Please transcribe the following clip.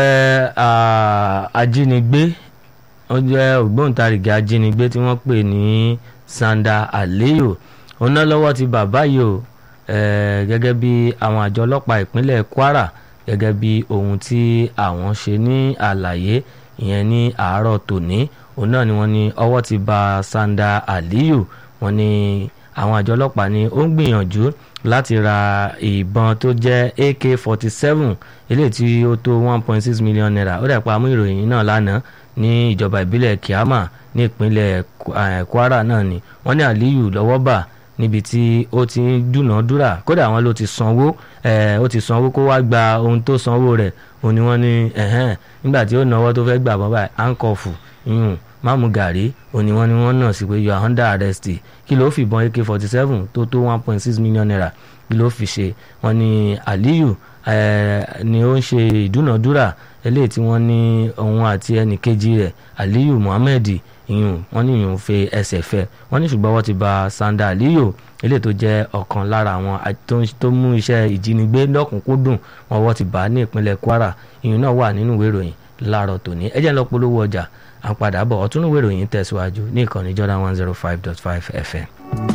jẹ́ ajínigbé ó jẹ́ ògbóǹtarìgì ajínigbé tí wọ́n pè ní Sanda Aliyu òun náà lọ́wọ́ ti bàbá yìí o gẹ́gẹ́ bí àwọn àjọ ọlọ́pàá ìpínlẹ̀ Kwara gẹ́gẹ́ bí ohun tí àwọn ṣe ní àlàyé ìyẹn ní àárọ̀ tòní òun náà ni wọ́n ní ọwọ́ ti bà Sanda Aliyu wọ́n ní àwọn àjọ ọlọ́pàá ni ó ń gbìyànjú láti ra ìbọn tó jẹ́ AK-47 eléyìí tí ó tó one point six million naira ó dẹ̀ pa mú ìròyìn náà lánàá ní ìjọba ìbílẹ̀ Kiama ní ìpínlẹ̀ Kwara náà ni wọ́n ní Aliyu lọ́wọ́ bà níbi tí ó ti ń dúnàádúrà kódà wọn ló ti sanwó ó ti sanwó kó wá gba ohun tó sanwó rẹ̀ òun ni wọ́n ní nígbà tí ó náwó tó fẹ́ gbà bọ́ báyìí áńkọ̀fù yún máàmù gàrí òun ni wọ́n ní wọ́n náà sí pé you are under arrest kí ló fìbọn ak forty seven tó tó one point six million naira kí ló fi ṣe wọ́n ní Aliyu ni ó ń ṣe ìdúnàádúrà eléyìí tí wọ́n ní òun àti ẹnì kejì rẹ̀ Aliyu Muhammed ìyún wọ́n ní ìyún fe ẹsẹ̀ fẹ́ wọ́n ní ṣùgbọ́n wọ́n ti bà Sanda Aliyu eléyìí tó jẹ́ ọ̀kan lára àwọn tó mú iṣẹ́ ìjínigbé lọ́kùnkúndùn wọn wọ́n ti bà á ní ìpínlẹ̀ Kwara ìyún náà wà nínú ìwé ìròyìn láàárọ̀ tòní ẹ jẹ́ ń lọ polówó ọjà à ń padà bọ̀ ọ̀tún ìwé ìròyìn tẹ̀síwájú ní ìkànnì Jordan one zero five dot five FM.